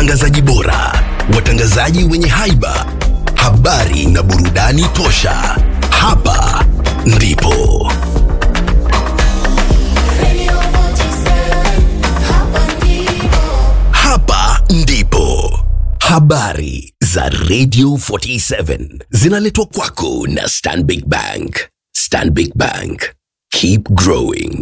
watangazaji bora, watangazaji wenye haiba, habari na burudani tosha. Hapa ndipo hapa ndipo habari za Radio 47 zinaletwa kwako na Stanbic Bank. Stanbic Bank, keep growing.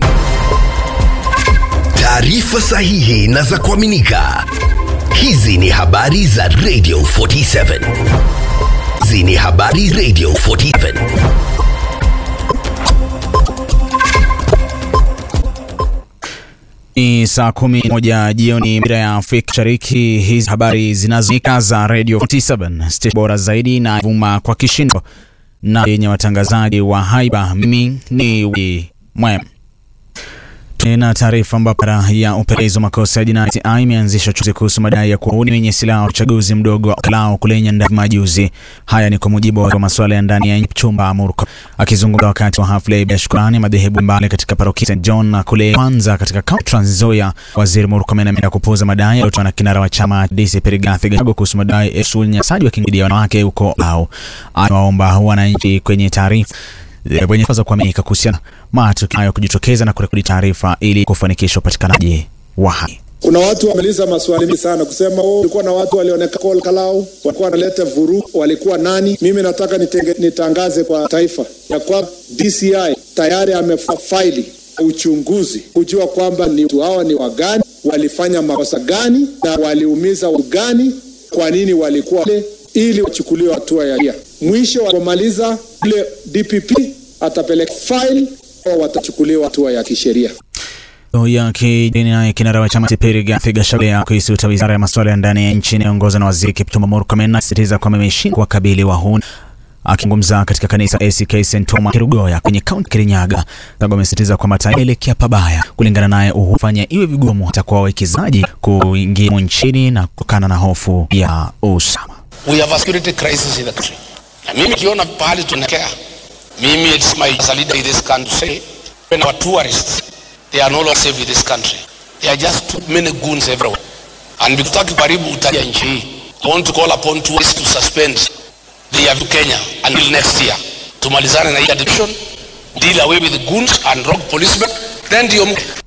Taarifa sahihi na za kuaminika. Hizi ni habari za Radio 47. Hizi ni habari Radio 47. Ni saa kumi moja jioni majira ya Afrika Mashariki. Hizi habari zinazonika za Radio 47 station bora zaidi na vuma kwa kishindo na yenye watangazaji wa haiba. Mimi ni Wili Mwema. Tuna taarifa ambapo idara ya upelelezi wa makosa ya jinai TI imeanzisha uchunguzi kuhusu madai ya kuwauni wenye silaha wa uchaguzi mdogo wa Kalao kule Nyandarua majuzi. Haya ni kwa mujibu wa masuala ya ndani ya chumba Murko akizungumza wakati wa hafla ya shukrani madhehebu mbali katika parokia St John na kule kwanza katika kaunti Trans Nzoia. Waziri Murkomen ameenda kupuuza madai yaliyotolewa na kinara wa chama DC Rigathi Gachagua kuhusu madai ya unyanyasaji wa kingono ya wanawake huko Kalao. Anawaomba wananchi kwenye taarifa wenye za kuaminika kuhusiana matukio hayo kujitokeza na kurekodi taarifa ili kufanikisha upatikanaji wa haki. Kuna watu wameuliza maswali mengi sana kusema oh, kulikuwa na watu walionekana Kalau walikuwa wanaleta vurugu, walikuwa nani? Mimi nataka nitenge, nitangaze kwa taifa ya kwamba DCI tayari amefaili uchunguzi kujua kwamba ni watu hawa ni wagani, walifanya makosa gani na waliumiza watu gani, kwa nini walikuwa wale, ili wachukuliwe hatua ya sheria. Mwisho wa kumaliza ule DPP atapeleka file au watachukuliwa hatua ya kisheria ya kidini naye kinara wa chama cha Rigathi Gachagua kuisuta wizara ya masuala ya ndani ya nchi inayoongozwa na waziri Kipchumba Murkomen anasisitiza kwamba imeshindwa kuwakabili wahuni. Akizungumza katika kanisa ACK St Thomas Kirugoya kwenye kaunti Kirinyaga, Gachagua amesisitiza kwamba taifa inaelekea pabaya. Kulingana naye, hufanya iwe vigumu hata kwa wawekezaji kuingia nchini na kutokana na hofu ya usalama. We have a security crisis in the country. Na mimi kiona pahali tunaelekea, mimi it's my as a leader in this country say when our tourists they are no longer safe in this country. There are just too many goons everywhere. And because karibu utaja nchi hii, I want to call upon tourists to suspend their to Kenya until next year. Tumalizane na hii addiction, deal away with the goons and rogue policemen, then ndio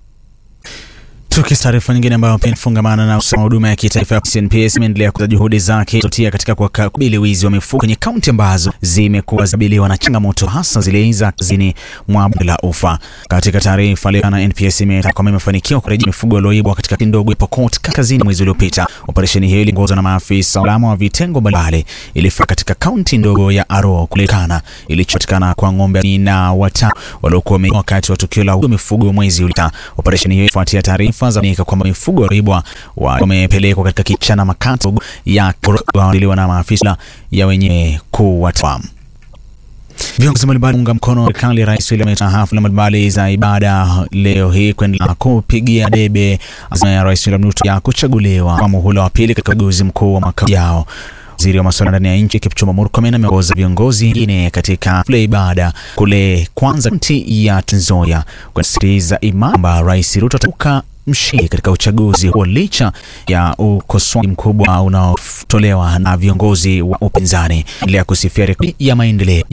Tukis taarifa nyingine ambayo pia inafungamana na usalama huduma ya kitaifa ya CNPS imeendelea kuza juhudi zake zotia katika kukabili wizi wa mifugo kwenye kaunti ambazo zimekuwa zikabiliwa na changamoto hasa zile za kazini mwa bonde la ufa. Katika taarifa leo na NPS imetaka kwamba imefanikiwa kurejea mifugo iliyoibwa katika ndogo ya Pokot kaskazini mwezi uliopita. Operesheni hiyo iliongozwa na maafisa usalama wa vitengo mbalimbali ilifika katika kaunti ndogo ya Aro kulekana ilichopatikana kwa ng'ombe na watano waliokuwa wakati wa tukio la mifugo mwezi uliopita. Operesheni hiyo ifuatia taarifa za kwamba mifugo walioibwa wamepelekwa katika kichana makato ya kuandiliwa na maafisa ya wenye kuwatwa. Viongozi mbalimbali unga mkono serikali ya Rais William Ruto hafla mbalimbali za ibada leo hii kuendelea kupigia debe azma ya Rais William Ruto ya kuchaguliwa kwa muhula wa pili katika uchaguzi mkuu wa mwaka ujao. Waziri wa masuala ndani ya nchi Kipchumba Murkomen ameongoza viongozi wengine katika hafla ibada kule kwanza kaunti ya Trans Nzoia kusisitiza imani kwamba Rais Ruto atatoka mshindi katika uchaguzi huo licha ya ukosoaji mkubwa unaotolewa na viongozi wa upinzani. Endelea kusifia rekodi ya maendeleo